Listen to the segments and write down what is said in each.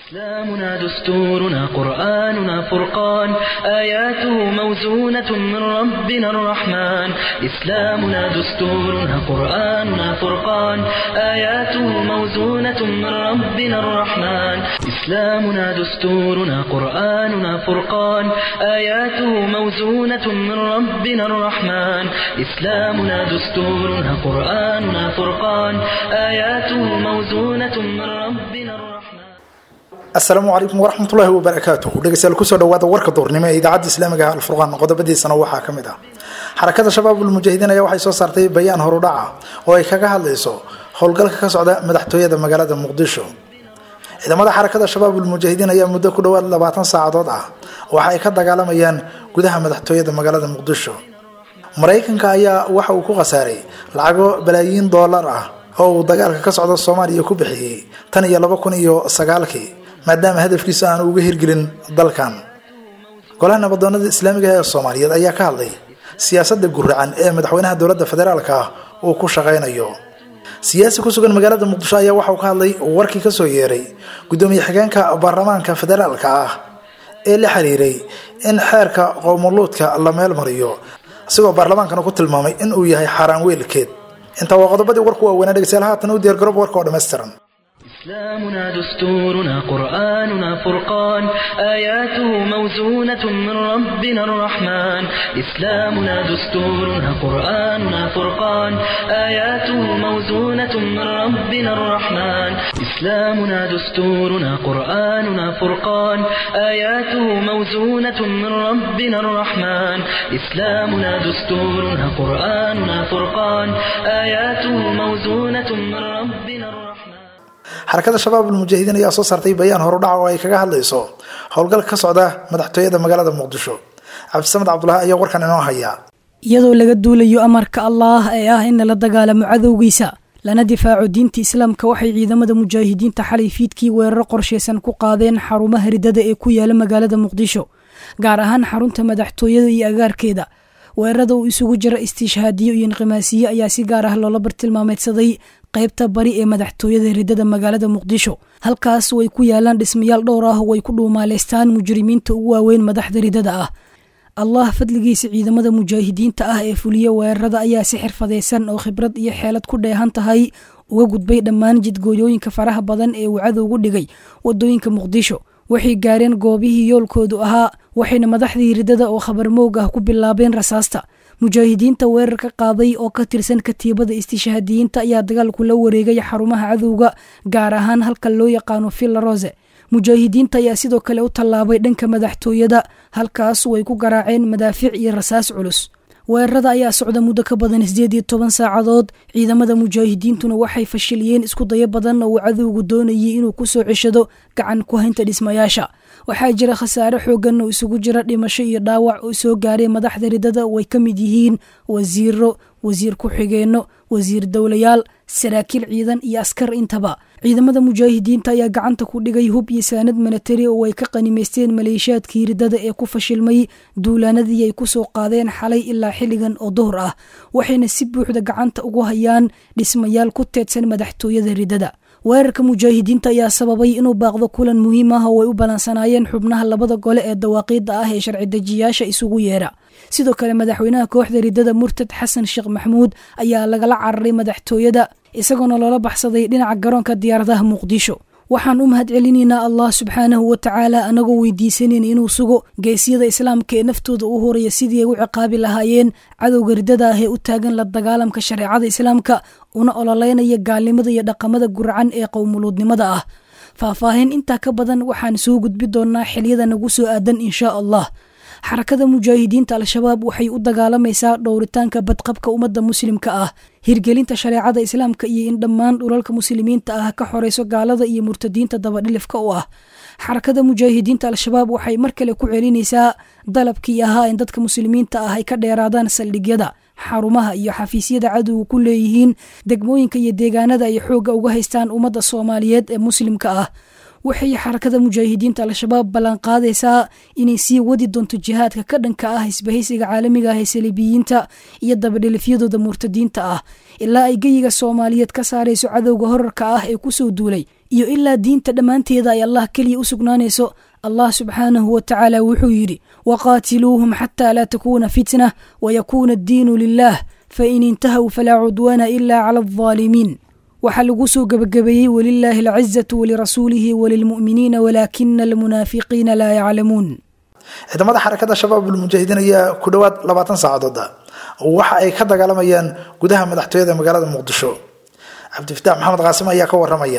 إسلامنا دستورنا قرآننا فرقان آياته موزونة من ربنا الرحمن إسلامنا دستورنا قرآننا فرقان آياته موزونة من ربنا الرحمن إسلامنا دستورنا قرآننا فرقان آياته موزونة من ربنا الرحمن إسلامنا دستورنا قرآننا فرقان آياته موزونة من ربنا الرحمن asalaamu calaykum waraxmatullaahi wabarakaatuh dhegeystayaal kusoo dhawaada warka duurnimo ee idaacadda islaamiga ah alfurqaan qodobadiisana waxaa ka mid ah xarakada shabaabul mujaahidiin ayaa waxay soo saartay bayaan horudhaca oo ay kaga hadlayso howlgalka ka socda madaxtooyada magaalada muqdisho ciidamada xarakada shabaabul mujaahidiin ayaa muddo ku dhowaad labaatan saacadood ah waxa ay ka dagaalamayaan gudaha madaxtooyada magaalada muqdisho maraykanka ayaa waxa uu ku khasaaray lacago balaayiin doolar ah oo uu dagaalka ka socda soomaaliya ku bixiyey tan iyo laba kun iyo sagaalkii maadaama hadafkiisa aan uga hirgelin dalkan golaha nabadoonada islaamiga ee soomaaliyeed ayaa ka hadlay siyaasadda guracan ee madaxweynaha dowladda federaalka ah uu ku shaqaynayo siyaasi ku sugan magaalada muqdisho ayaa waxauu ka hadlay warkii kasoo yeeray guddoomiye xigeenka baarlamaanka federaalka ah ee la xiriiray in xeerka qowmuluudka la meel mariyo isagoo baarlamaankana ku tilmaamay in uu yahay xaaraan weelkeed intaa waa qodobadii warku waaweynaa dhegeystayaal haatan u diyaar garoob warka oo dhammaystiran إسلامنا دستورنا قرآننا فرقان آياته موزونة من ربنا الرحمن إسلامنا دستورنا قرآننا فرقان آياته موزونة من ربنا الرحمن إسلامنا دستورنا قرآننا فرقان آياته موزونة من ربنا الرحمن إسلامنا دستورنا قرآننا فرقان آياته موزونة من ربنا الرحمن xarakada shabaabul mujaahidiin ayaa soo saartay bayaan horudhaca oo ay kaga hadlayso howlgalka ka socda madaxtooyada magaalada muqdisho cabdisamed cabdulahi ayaa warkan inoo haya iyadoo laga duulayo amarka allaah ee ah in lala dagaalamo cadowgiisa lana difaaco diinta islaamka waxay ciidamada mujaahidiinta xalay fiidkii weeraro qorshaysan ku qaadeen xarumaha ridada ee ku yaala magaalada muqdisho gaar ahaan xarunta madaxtooyada iyo agaarkeeda weerarada uu isugu jira istiishhaadiyo iyo inqimaasiye ayaa si gaar ah loola bartilmaameedsaday qaybta bari ee madaxtooyada ridada magaalada muqdisho halkaas way ku yaalaan dhismayaal dhowr ah oo ay ku dhuumaaleystaan mujrimiinta ugu waaweyn madaxda ridada ah allah fadligiisa ciidamada mujaahidiinta ah ee fuliya weerarada ayaa si xirfadaysan oo khibrad iyo xeelad ku dheehan tahay uga gudbay dhammaan jidgooyooyinka faraha badan ee uu cadowgu dhigay wadooyinka muqdisho waxay gaareen goobihii yoolkoodu ahaa waxayna madaxdii ridada oo khabar moog ah ku bilaabeen rasaasta mujaahidiinta weerar ka qaaday oo ka tirsan katiibada istishhaadiyiinta ayaa dagaalku la wareegay xarumaha cadowga gaar ahaan halka loo yaqaano villa rose mujaahidiinta ayaa sidoo kale u tallaabay dhanka madaxtooyada halkaas way ku garaaceen madaafiic iyo rasaas culus weerarada ayaa socda muddo ka badan sideed iyo toban saacadood ciidamada mujaahidiintuna waxay fashiliyeen isku dayo badan oo uu cadowgu doonayay inuu ku soo ceshado gacan ku haynta dhismayaasha waxaa jira khasaare xoogan oo isugu jira dhimasho iyo dhaawac oo soo gaaray madaxda ridada way ka mid yihiin wasiiro wasiir ku-xigeenno wasiir dowlayaal saraakiil ciidan iyo askar intaba ciidamada mujaahidiinta ayaa gacanta ku dhigay hub iyo saanad milatari oo ay ka qanimaysteen maleeshiyaadkii ridada ee ku fashilmay duulaanadii ay ku soo qaadeen xalay ilaa xilligan oo duhur ah waxayna si buuxda gacanta ugu hayaan dhismayaal ku teedsan madaxtooyada ridada weerarka mujaahidiinta ayaa sababay inuu baaqdo kulan muhiim ah oo ay u balansanaayeen xubnaha labada gole ee dawaaqiidda ah ee sharci dejiyaasha isugu yeera sidoo kale madaxweynaha kooxda ridada murtad xasan sheekh maxamuud ayaa lagala cararay madaxtooyada isagoona loola baxsaday dhinaca garoonka diyaaradaha muqdisho waxaan u mahad celinaynaa allah subxaanahu wa tacaala anagoo weydiisanayn inuu sugo geesyada islaamka ee naftooda u horaya sidii ay u ciqaabi lahaayeen cadowga ridada ah ee u taagan la dagaalamka shareecada islaamka una ololeynaya gaalnimada iyo dhaqamada guracan ee qowmuluudnimada ah faahfaahin intaa ka badan waxaan soo gudbi doonaa xiliyada nagu soo aadan inshaa allah xarakada mujaahidiinta al-shabaab waxay u dagaalamaysaa dhowritaanka badqabka ummadda muslimka ah hirgelinta shareecada islaamka iyo in dhammaan dhulalka muslimiinta ah ka xoreyso gaalada iyo murtadiinta dabadhilifka u ah xarakada mujaahidiinta al-shabaab waxay mar kale ku celinaysaa dalabkii ahaa in dadka muslimiinta ah ay ka dheeraadaan saldhigyada xarumaha iyo xafiisyada cadowga ku leeyihiin degmooyinka iyo deegaanada ay xoogga uga haystaan ummadda soomaaliyeed ee muslimka ah waxay xarakada mujaahidiinta al-shabaab ballanqaadaysaa inay sii wadi doonto jihaadka ka dhanka ah isbahaysiga caalamiga ah ee saliibiyiinta iyo dabadhelifyadooda murtadiinta ah ilaa ay geyiga soomaaliyeed ka saarayso cadowga horarka ah ee kusoo duulay iyo ilaa diinta dhammaanteeda ay allah keliya u sugnaanayso allah subxaanahu wa tacaala wuxuu yidhi waqaatiluuhum xataa laa takuuna fitnah wayakuuna addiinu lilah fain intahaw falaa cudwaana ila cala aldaalimiin waxaa lagu soo gebagabeeyey walilaahi alcizatu walirasuulihi walilmu'miniina walaakina almunaafiqiina laa yaclamuun ciidamada xarakada shabaabul mujaahidiin ayaa ku dhowaad labaatan saacadood waxa ay ka dagaalamayaan gudaha madaxtooyada magaalada muqdisho cabdifataax maxamed qaasim ayaa ka waramaya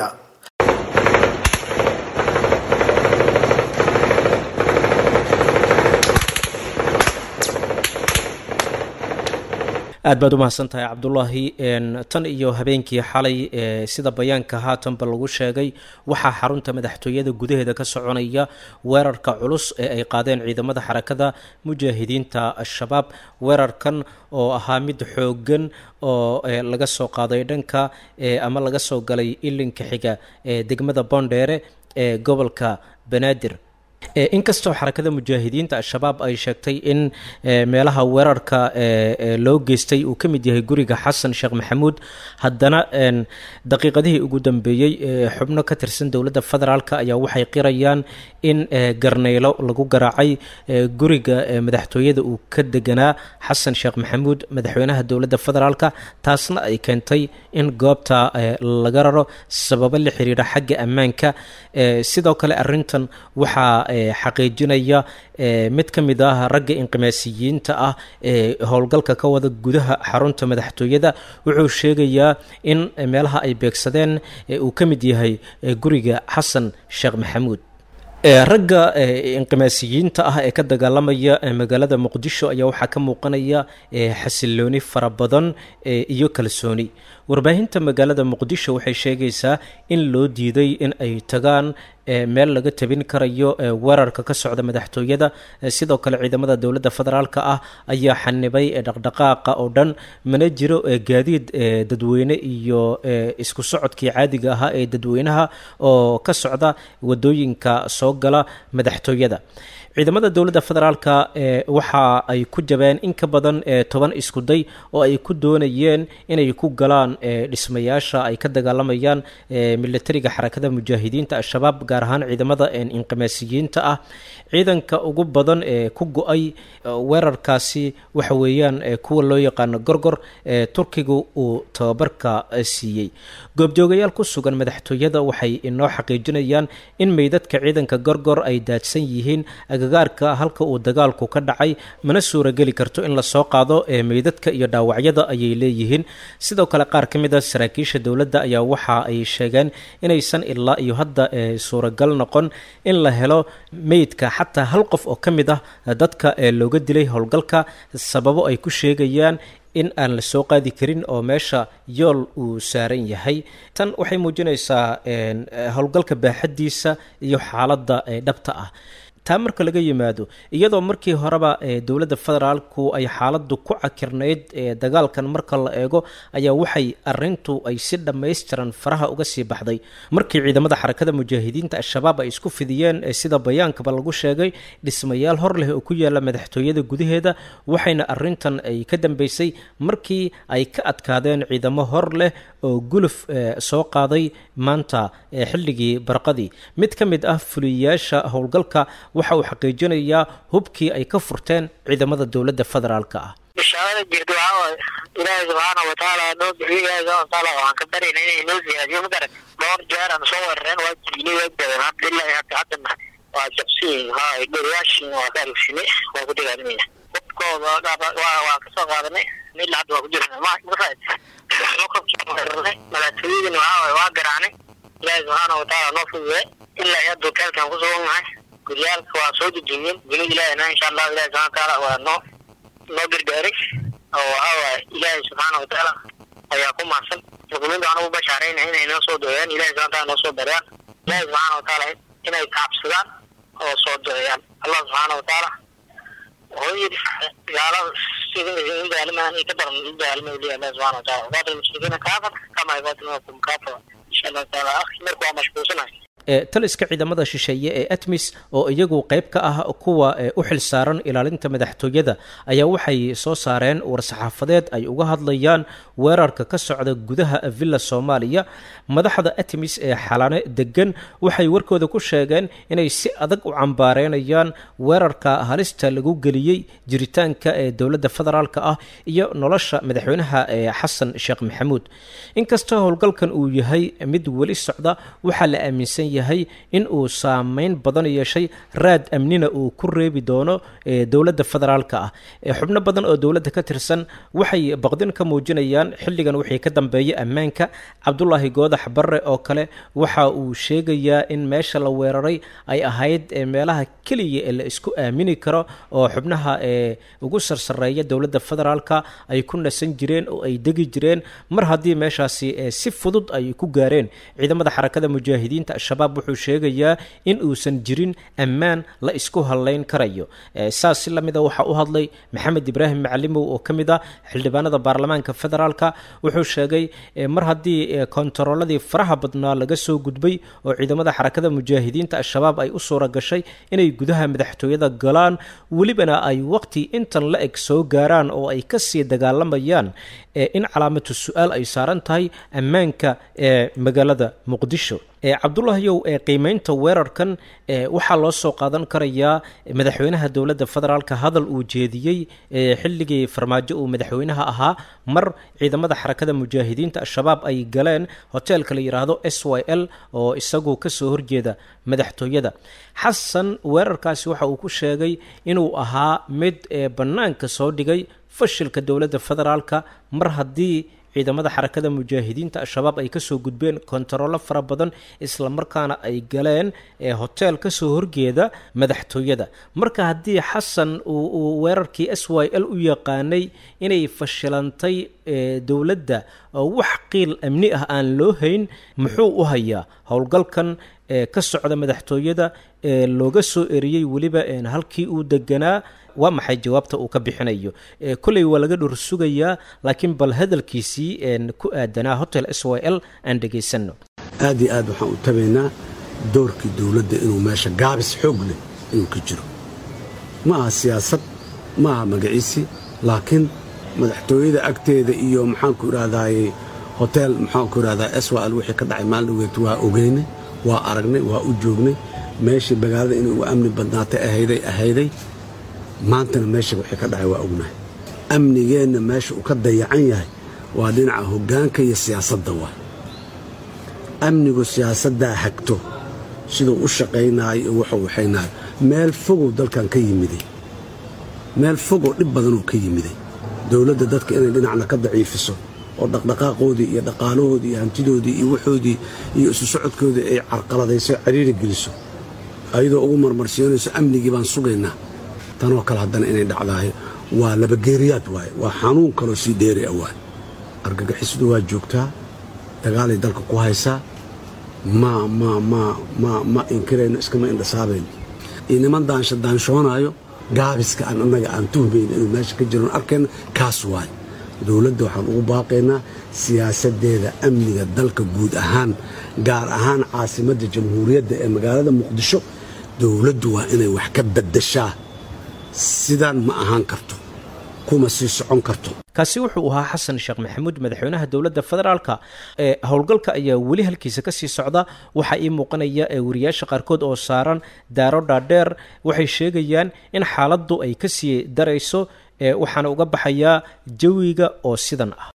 aad baad u mahadsan tahay cabdulaahi tan iyo habeenkii xalay sida bayaanka haatanba lagu sheegay waxaa xarunta madaxtooyada gudaheeda ka soconaya weerarka culus ee ay qaadeen ciidamada xarakada mujaahidiinta al-shabaab weerarkan oo ahaa mid xoogan oo laga soo qaaday dhanka ama laga soo galay ilinka xiga ee degmada boondheere ee gobolka banaadir inkastoo xarakada mujaahidiinta al-shabaab ay sheegtay in meelaha weerarka loo geystay uu ka mid yahay guriga xasan sheekh maxamuud haddana daqiiqadihii ugu dambeeyey xubno ka tirsan dowladda federaalk ayaa waxay qirayaan in garneylo lagu garaacay guriga madaxtooyada uu ka deganaa xasan sheekh maxamuud madaxweynaha dowladda federaalk taasna ay keentay in goobta laga raro sababo la xiriira xagga ammaanka sidoo kale arintan waxaa xaqiijinaya mid ka mid ah ragga inqimaasiyiinta ah ee howlgalka ka wada gudaha xarunta madaxtooyada wuxuu sheegayaa in meelaha ay beegsadeen uu ka mid yahay guriga xasan sheekh maxamuud ragga inqimaasiyiinta ah ee ka dagaalamaya magaalada muqdisho ayaa waxaa ka muuqanaya xasilooni fara badan iyo kalsooni warbaahinta magaalada muqdisho waxay sheegaysaa in loo diiday in ay tagaan meel laga tabin karayo weerarka ka socda madaxtooyada sidoo kale ciidamada dowladda federaalk ah ayaa xanibay dhaqdhaqaaqa oo dhan mana jiro gaadiid dadweyne iyo isku socodkii caadiga ahaa ee dadweynaha oo ka socda wadooyinka soo gala madaxtooyada ciidamada dowladda federaalka waxa ay ku jabeen in ka badan toban iskuday oo ay ku doonayeen inay ku galaan dhismayaasha ay ka dagaalamayaan militariga xarakada mujaahidiinta al-shabaab gaar ahaan ciidamada inqimaasiyiinta ah ciidanka ugu badan ee ku go-ay weerarkaasi waxa weeyaan kuwa loo yaqaano gorgor ee turkigu uu tababarka siiyey goobjoogayaal ku sugan madaxtooyada waxay inoo xaqiijinayaan in meydadka ciidanka gorgor ay daadsan yihiin agagaarka halka uu dagaalku ka dhacay mana suurageli karto in lasoo qaado meydadka iyo dhaawacyada ayay leeyihiin sidoo kale qaar ka mid a saraakiisha dowladda ayaa waxa ay sheegeen inaysan ilaa iyo hadda suuragal noqon in la helo meydka xataa hal qof oo ka mid ah dadka looga dilay howlgalka sababo ay ku sheegayaan in aan la soo qaadi karin oo meesha yool uu saaran yahay tan waxay muujinaysaa howlgalka baaxaddiisa iyo xaaladda dhabta ah taa marka laga yimaado iyadoo markii horeba dowladda federaalku ay xaaladdu ku cakirnayd dagaalkan marka la eego ayaa waxay arintu ay si dhammaystiran faraha uga sii baxday markii ciidamada xarakada mujaahidiinta al-shabaab ay isku fidiyeen sida bayaankaba lagu sheegay dhismayaal hor leh oo ku yaala madaxtooyada gudaheeda waxayna arintan ay ka dambeysay markii ay ka adkaadeen ciidamo hor leh oo guluf soo qaaday maanta xilligii barqadii mid ka mid ah fuliyayaasha howlgalka waxa uu xaqiijinayaa hubkii ay ka furteen ciidamada dowladda federaalka ah bishaarada jirta waxaa waaye ilaahay subxaana watacaala noo bixiyo ilaahay subxana watacaala waxaan ka baryayna inay noo siyaadiyo ma garan dhowr jeer aan soo weerareen waa jibinay waa jabeen alxamdulilahi hadda haddana waa jabsiin haa goriyaashin waa ka arugsinay waa ku dagaalamaya hubkooda waa kasoo qaadanay mid lacag waa ku jirna ma mafaad madaxtooyadina waxaa waaye waa garaacnay ilaahay subxaana watacaala noo fududay ilaa iyo hadda hoteelkan ku sugan nahay guryaalka waa soo dejiyeen dunida ilaahina insha allahu ilahi subxana watacaala waa noo noo gargaaray oo waxaa waaye ilaahay subxaana watacaala ayaa ku mahadsan muslimiinta waxaan ugu bashaarayna inay noo soo duceeyaan ilahi subxana wataala noo soo baryaan ilahi subxaana watacaala inay taabsadaan oo soo duceeyaan allah subxaana watacaala wuxuu yidhi gaalada sida in daalimaan ka daran u daalimay leeyahay allah subxana wataala waqaatil mushrikiina kaafar kama yuqaatilunakum kaafa insha allahu taala akhi marka waa mashquulsanahay taliska ciidamada shisheeye ee atmis oo iyagu qayb ka ah kuwa u xil saaran ilaalinta madaxtooyada ayaa waxay soo saareen war-saxaafadeed ay uga hadlayaan weerarka ka socda gudaha villa soomaaliya madaxda atmis ee xalane degan waxay warkooda ku sheegeen inay si adag u cambaareynayaan weerarka halista lagu geliyey jiritaanka ee dowladda federaalka ah iyo nolosha madaxweynaha ee xasan sheekh maxamuud inkastoo howlgalkan uu yahay mid weli socda waxaa la aaminsan yahay in uu saameyn badan yeeshay raad amnina uu ku reebi doono dowladda federaalka ah xubno badan oo dowladda ka tirsan waxay baqdin ka muujinayaan xilligan wixii ka dambeeya ammaanka cabdulaahi goodax barre oo kale waxa uu sheegayaa in meesha la weeraray ay ahayd meelaha keliya ee la isku aamini karo oo xubnaha ee ugu sarsareeya dowladda federaalka ay ku nasan jireen oo ay degi jireen mar haddii meeshaasi si fudud ay ku gaareen ciidamada xarakada mujaahidiinta al-shabaab wuxuu sheegayaa in uusan jirin ammaan la isku hadlayn karayo saas si lamida waxaa u hadlay maxamed ibraahim macalimow oo ka mid ah xildhibaanada baarlamaanka federaalka wuxuu sheegay mar haddii kontarooladii faraha badnaa laga soo gudbay oo ciidamada xarakada mujaahidiinta al-shabaab ay u suura gashay inay gudaha madaxtooyada galaan welibana ay waqti intan la eg soo gaaraan oo ay kasii dagaalamayaan in calaamatu su-aal ay saaran tahay ammaanka ee magaalada muqdisho cabdulahyow ee qiimeynta weerarkan waxaa loo soo qaadan karayaa madaxweynaha dowladda federaalka hadal uu jeediyey xilligii farmaajo uu madaxweynaha ahaa mar ciidamada xarakada mujaahidiinta al-shabaab ay galeen hoteelka la yidhaahdo s y l oo isagu kasoo horjeeda madaxtooyada xasan weerarkaasi waxa uu ku sheegay inuu ahaa mid bannaanka soo dhigay fashilka dowladda federaalka mar haddii ciidamada xarakada mujaahidiinta al-shabaab ay kasoo gudbeen kontaroolo fara badan islamarkaana ay galeen hotel kasoo horjeeda madaxtooyada marka haddii xasan uu weerarkii s y l u yaqaanay inay fashilantay dowladda oo wax qiil amni ah aan loo hayn muxuu u hayaa howlgalkan ka socda madaxtooyada ee looga soo eriyey weliba halkii uu deganaa waa maxay jawaabta uu ka bixinayo kolley waa laga dhor sugayaa laakiin bal hadalkiisii ku aadanaa hotel s y l aan dhegaysano aad iyo aad waxaan u tabaynaa doorkii dowladda inuu meesha gaabis xoog leh inuu ka jiro ma aha siyaasad ma aha magaciisi laakiin madaxtooyada agteeda iyo maxaanku idhahdaaye hotel maxaanku idhahdaa s y l wixii ka dhacay maalin dhaweed waa ogeynay waa aragnay waa u joognay meeshii magaalada inay ugu amni badnaatay ahayday ahayday maantana meesha wixii ka dhacay waa ognahay amnigeenna meesha uu ka dayacan yahay waa dhinaca hoggaanka iyo siyaasadda waay amnigu siyaasaddaa hagto siduu u shaqaynaayo iyo wuxuu waxaynaayo meel fogow dalkan ka yimiday meel fogow dhib badanuu ka yimiday dowladda dadka inay dhinacna ka daciifiso oo dhaqdhaqaaqoodii iyo dhaqaalahoodii iyo hantidoodii iyo waxoodii iyo isu socodkoodii ay carqaladayso cariiri geliso ayadoo ugu marmarsiinayso amnigii baan sugaynaa tanoo kale haddana inay dhacdaayo waa labageeriyaad waaye waa xanuun kaloo sii dheeri a waay argagixisadu waa joogtaa dagaalay dalka ku haysaa ma ma ma ma ma inkirayno iskama indhasaabayno iyo niman daansha daanshoonaayo gaabiska aan annaga aan tuhmayno inuu meesha ka jiroon arkayna kaas waaye dowladda waxaan ugu baaqaynaa siyaasaddeeda amniga dalka guud ahaan gaar ahaan caasimadda jamhuuriyadda ee magaalada muqdisho dowladdu waa inay wax ka baddashaa sidaan ma ahaan karto kuma sii socon karto kaasi wuxuu ahaa xasan sheekh maxamuud madaxweynaha dowladda federaalka ee howlgalka ayaa weli halkiisa kasii socda waxaa ii muuqanaya ee wariyaasha qaarkood oo saaran daaro dhaadheer waxay sheegayaan in xaaladdu ay kasii darayso waxaana uga baxayaa jawiga oo sidan ah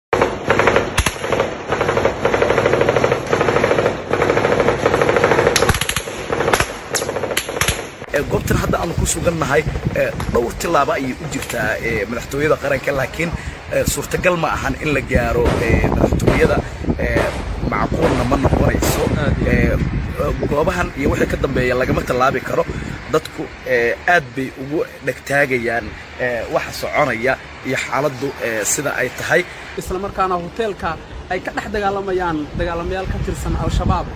goobtan hadda aanu ku sugannahay dhowr tillaaba ayay u jirtaa madaxtooyada qaranka laakiin suurtagal ma ahan in la gaaro madaxtooyada macquulna ma noqonayso goobahan iyo wixii ka dambeeya lagama tallaabi karo dadku aad bay ugu dhegtaagayaan waxa soconaya iyo xaaladdu sida ay tahay isla markaana hoteelka ay ka dhex dagaalamayaan dagaalamayaal ka tirsan al-shabaab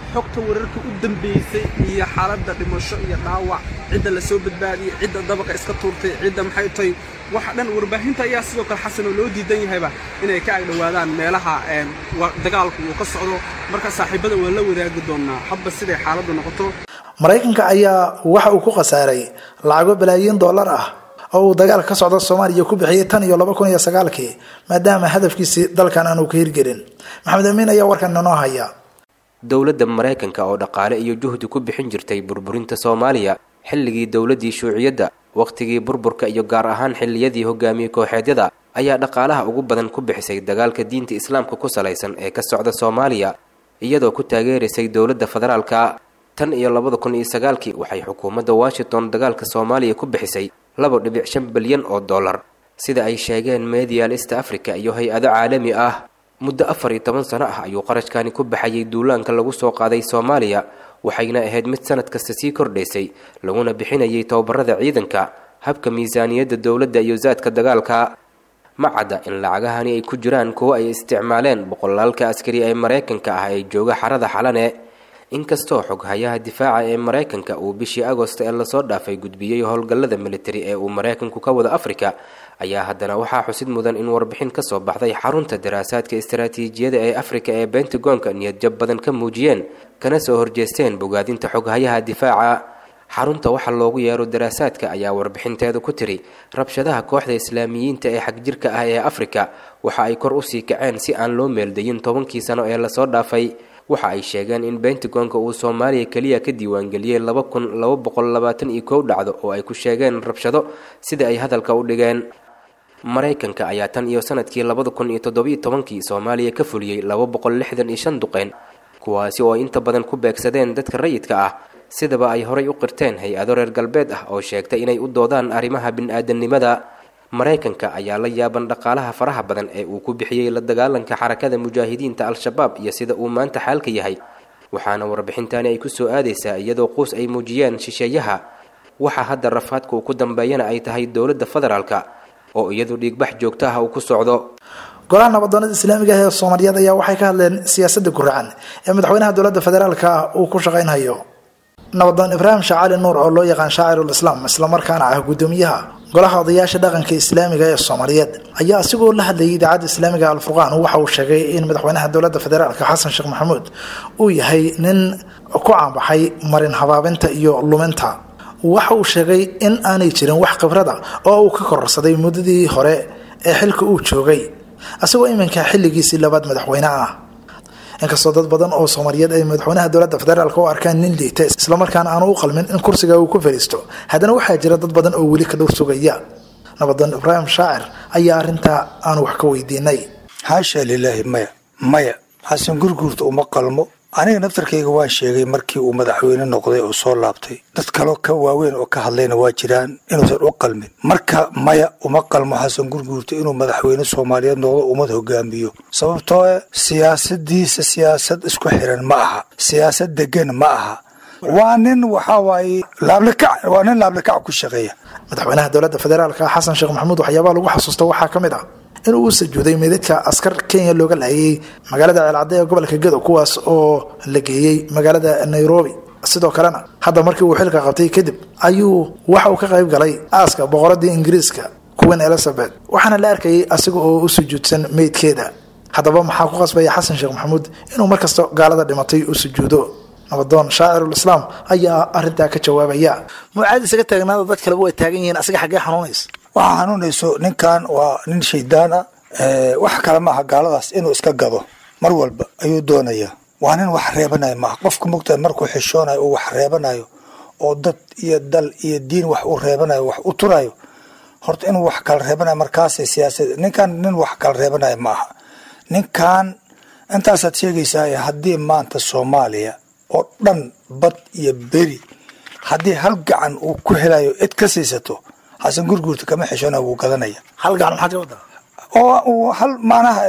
xogta wararka u dambeysay iyo xaaladda dhimasho iyo dhaawac cidda la soo badbaadiyey cidda dabaqa iska tuurtay cidda maxay tahay waxa dhan warbaahinta ayaa sidoo kale xasan oo loo diidan yahayba inay ka agdhowaadaan meelaha dagaalku uu ka socdo marka saaxiibada waan la wadaagi doonaa hadba siday xaaladdu noqoto maraykanka ayaa waxa uu ku khasaaray lacago balaayiin dollar ah oo uu dagaalka ka socda soomaaliya ku bixiyey tan iyo laba kun iyo sagaalkii maadaama hadafkiisii dalkan aanu ka hirgelin maxamed amiin ayaa warkan inoo haya dowladda maraykanka oo dhaqaale iyo juhdi ku bixin jirtay burburinta soomaaliya xilligii dowladdii shuuciyadda wakhtigii burburka iyo gaar ahaan xilliyadii hogaamiye kooxeedyada ayaa dhaqaalaha ugu badan ku bixisay dagaalka diinta islaamka ku salaysan ee ka socda soomaaliya iyadoo ku taageeraysay dowladda federaalka tan iyo labada kun iyo sagaalkii waxay xukuumadda washington dagaalka soomaaliya ku bixisay laba dhibic shan bilyan oo dollar sida ay sheegeen medial east africa iyo hay-ado caalami ah muddo afar iyo toban sano ah ayuu qarashkani ku baxayay duulaanka lagu soo qaaday soomaaliya waxayna ahayd mid sanad kasta sii kordhaysay laguna bixinayay tababarada ciidanka habka miisaaniyadda dowladda iyo saadka dagaalka ma cadda in lacagahani ay ku jiraan kuwo ay isticmaaleen boqolaalka askari ee maraykanka ah ee jooga xarada xalane inkastoo xoghayaha difaaca ee maraykanka uu bishii agost ee lasoo dhaafay gudbiyey howlgallada militari ee uu maraykanku ka wada afrika ayaa haddana waxaa xusid mudan in warbixin ka soo baxday xarunta daraasaadka istaraatiijiyada ee afrika ee bentagonka niyadjab badan ka muujiyeen kana soo horjeesteen bogaadinta xoghayaha difaaca xarunta waxa loogu yeero daraasaadka ayaa warbixinteeda ku tiri rabshadaha kooxda islaamiyiinta ee xagjirka ah ee afrika waxa ay kor usii kaceen si aan loo meeldayin tobankii sano ee lasoo dhaafay waxa ay sheegeen in bentagonka uu soomaaliya keliya ka diiwaangeliyey laba kun laba boqol labaatan iyo kow dhacdo oo ay ku sheegeen rabshado sida ay hadalka u dhigeen maraykanka ayaa tan iyo sanadkii labada kun iyo toddobiyo tobankii soomaaliya ka fuliyey laba boqol lixdan iyo shan duqeyn kuwaasi oo inta badan ku beegsadeen dadka rayidka ah sidaba ay horay u qirteen hay-ado reer galbeed ah oo sheegtay inay u doodaan arrimaha bini-aadamnimada maraykanka ayaa la yaaban dhaqaalaha faraha badan ee uu ku bixiyey la dagaalanka xarakada mujaahidiinta al-shabaab iyo sida uu maanta xaalka yahay waxaana warbixintani ay ku soo aadaysaa iyadoo quus ay muujiyeen shisheeyaha waxa hadda rafaadka uu ku dambeeyana ay tahay dowladda federaalka oo iyadu dhiigbax joogto ah uu ku socdo golaha nabadoonada islaamiga ah ee soomaaliyeed ayaa waxay ka hadleen siyaasadda guracan ee madaxweynaha dowladda federaalka uu ku shaqaynhayo nabadoon ibraahim shacali nuur oo loo yaqaan shaacirul islaam islamarkaana ah guddoomiyaha golaha odayaasha dhaqanka islaamiga ee soomaaliyeed ayaa asigoo la hadlayay idaacadda islaamiga alfurqaan waxa uu sheegay in madaxweynaha dowladda federaalka xasan sheekh maxamuud uu yahay nin ku caanbaxay marin habaabinta iyo luminta waxa uu sheegay in aanay jirin wax khibrada oo uu ka kororsaday muddadii hore ee xilka uu joogay asagoo iminka xilligiisii labaad madaxweyne ah inkastoo dad badan oo soomaaliyeed ay madaxweynaha dowladda federaalk u arkaan nin liita islamarkaana aanu u qalmin in kursiga uu ku fadhiisto haddana waxaa jira dad badan oo weli ka dhowr sugaya nabadoon ibraahim shaacir ayaa arrintaa aanu wax ka weydiinay xaasha lilaahi maya maya xasan gurguurta uma qalmo aniga naftarkayga waan sheegay markii uu madaxweyne noqday oo soo laabtay dad kaloo ka waaweyn oo ka hadlayna waa jiraan inuusan u qalmin marka maya uma qalmo xasan gurguurta inuu madaxweyne soomaaliyeed noqdo ummad hogaamiyo sababtoo eh siyaasadiisa siyaasad isku xiran ma aha siyaasad degan ma aha waa nin waxaa waaye laablikac waa nin laablikac ku shaqeeya madaxweynaha dowladda federaalka xasan sheekh maxamuud waxyaabaha lagu xasuusta waxaa ka mid ah inuu u sujuuday meydadka askar kenya looga laayay magaalada ceelcadde ee gobolka gedo kuwaas oo la geeyey magaalada nairobi sidoo kalena hadda markii uu xilka qabtay kadib ayuu waxa uu ka qayb galay aaska boqoradii ingiriiska queen elizabeth waxaana la arkayay asiga oo u sujuudsan meydkeeda haddaba maxaa ku qasbaya xasan sheekh maxamuud inuu markasta gaalada dhimatay u sujuudo nabadoon shaacirul islaam ayaa arintaa ka jawaabaya mucaad isaga taagnaada dad kaleba way taagan yihiin asiga xaggee xanuunaysa waxaa xanuunayso ninkan waa nin shaydaan ah wax kale maaha gaaladaas inuu iska gado mar walba ayuu doonayaa waa nin wax reebanayo maaha qofka mogtahay markuu xishoonayo uu wax reebanayo oo dad iyo dal iyo diin wax u reebanayo wax u turayo horta inuu wax kala reebanayo markaasay siyaasad ninkan nin wax kala reebanayo maaha ninkan intaasaad sheegaysaa haddii maanta soomaaliya oo dhan bad iyo beri haddii hal gacan uu ku helayo cid ka siisato xasan gurguurta kama xishona wuu gadanaya hal gacan maxaad ka wadaa oo uu hal macnaha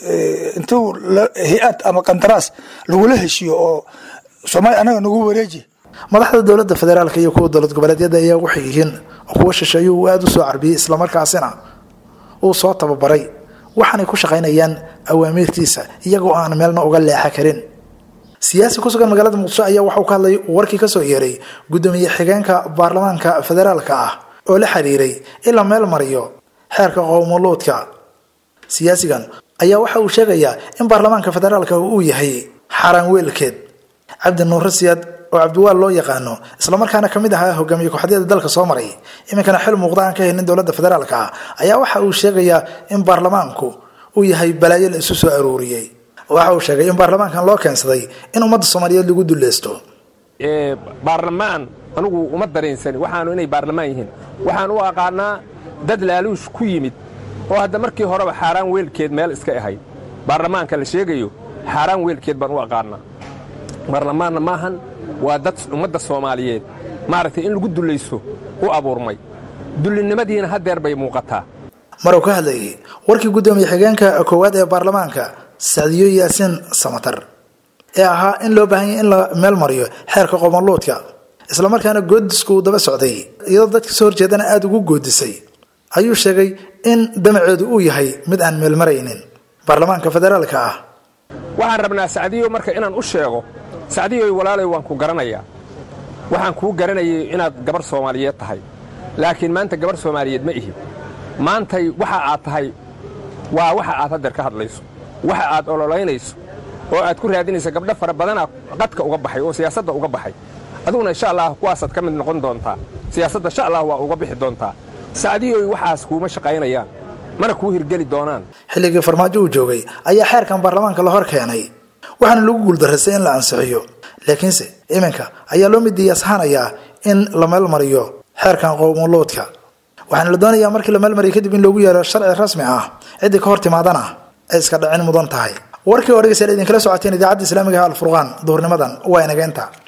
intuu hay-ad ama qandaraas lagula heshiyo oo soomaaliya anaga nagu wareeji madaxda dowladda federaalka iyo kuwa dowlad goboleedyada ayaa waxay yihiin kuwa shisheeye uu aada u soo carbiyey islamarkaasina uu soo tababaray waxaanay ku shaqaynayaan awaamiirtiisa iyagoo aan meelna uga leexa karin siyaasi ku sugan magaalada muqdisho ayaa waxauu ka hadlay warkii kasoo yeeray guddoomiye xigeenka baarlamaanka federaalka ah oo la xiriiray in la meel mariyo xeerka qowmuluudka siyaasigan ayaa waxa uu sheegayaa in baarlamaanka federaalka uu yahay xaaraan weelkeed cabdi nuure siyaad oo cabdiwaal loo yaqaano islamarkaana kamid ahaa hogaamiye ku-xadyada dalka soo maray iminkana xil muuqda aan ka helin dowladda federaalka ah ayaa waxa uu sheegayaa in baarlamaanku uu yahay balaayo la isu soo aruuriyey waxa uu sheegay in baarlamaankan loo keensaday in ummadda soomaaliyeed lagu dulleysto baarlamaan anugu uma daraynsani waxaanu inay baarlamaan yihiin waxaan u aqaanaa dad laaluush ku yimid oo hadda markii horeba xaaraan weelkeed meel iska ahayd baarlamaanka la sheegayo xaaraan weelkeed baan u aqaanaa baarlamaanna maahan waa dad ummadda soomaaliyeed maaragtay in lagu dullaysto u abuurmay dullinimadiina haddeer bay muuqataa maruu ka hadlayay warkii guddoomiye xigeenka koowaad ee baarlamaanka sacdiyo yaasiin samatar ee ahaa in loo baahan yahy in la meel mariyo xeerka qomaluudka islamarkaana goodisku uu daba socday iyadoo dadka soo horjeedana aada ugu goodisay ayuu sheegay in damaceedu uu yahay mid aan meelmaraynin baarlamaanka federaalka ah waxaan rabnaa sacdiyo marka inaan u sheego sacdiyoy walaalay waan ku garanayaa waxaan kuu garanayay inaad gabar soomaaliyeed tahay laakiin maanta gabar soomaaliyeed ma ihi maantay waxa aad tahay waa waxa aad haddeer ka hadlayso waxa aad ololaynayso oo aad ku raadinayso gabdho fara badanaa qadka uga baxay oo siyaasadda uga baxay adiguna insha allah kuwaasaad ka mid noqon doontaa siyaasadda insha allah waa uga bixi doontaa sacdiyoy waxaas kuuma shaqaynayaan mana kuu hirgeli doonaan xilligii farmaajo uu joogay ayaa xeerkan baarlamaanka la hor keenay waxaana lagu guuldarraystay in la ansixiyo laakiinse iminka ayaa loo midiyaashanayaa in la meelmariyo xeerkan qowmuluudka waxaana la doonayaa markii la meelmariyo kadib in loogu yeero sharci rasmi ah ciddii ka hor timaadana ay iska dhacin mudan tahay warkii oo dhegeystayaal idinkala socoteen idaacadda islaamiga alfurqaan duhurnimadan waa inageenta